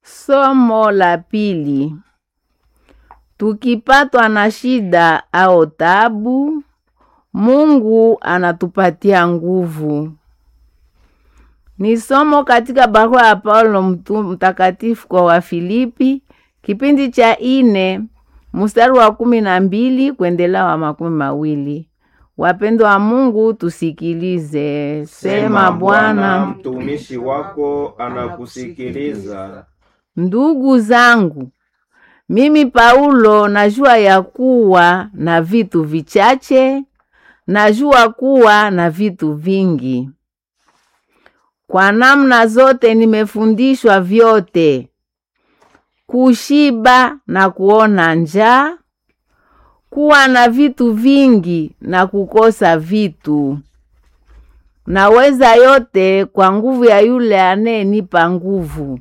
Somo la pili. Tukipatwa na shida au tabu, Mungu anatupatia nguvu. Ni somo katika barua ya Paulo mtu mtakatifu kwa Wafilipi, kipindi cha ine mstari wa kumi na mbili kuendelea wa makumi mawili. Wapendwa wa Mungu, tusikilize. Sema Bwana. mtumishi wako anakusikiliza. Ndugu zangu, mimi Paulo najua ya kuwa na vitu vichache, najua kuwa na vitu vingi. Kwa namna zote nimefundishwa vyote, kushiba na kuona njaa, kuwa na vitu vingi na kukosa vitu. Naweza yote kwa nguvu ya yule anayenipa nguvu.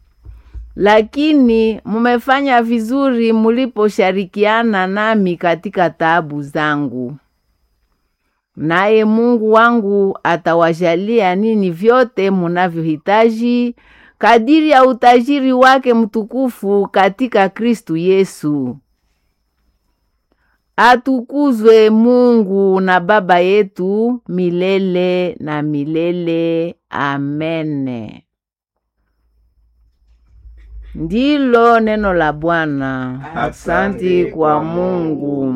Lakini mumefanya vizuri muliposhirikiana nami katika taabu zangu. Naye Mungu wangu atawajalia nini vyote munavyohitaji kadiri ya utajiri wake mtukufu katika Kristu Yesu. Atukuzwe Mungu na Baba yetu milele na milele. Amene. Ndilo neno la Bwana. Asante kwa Mungu.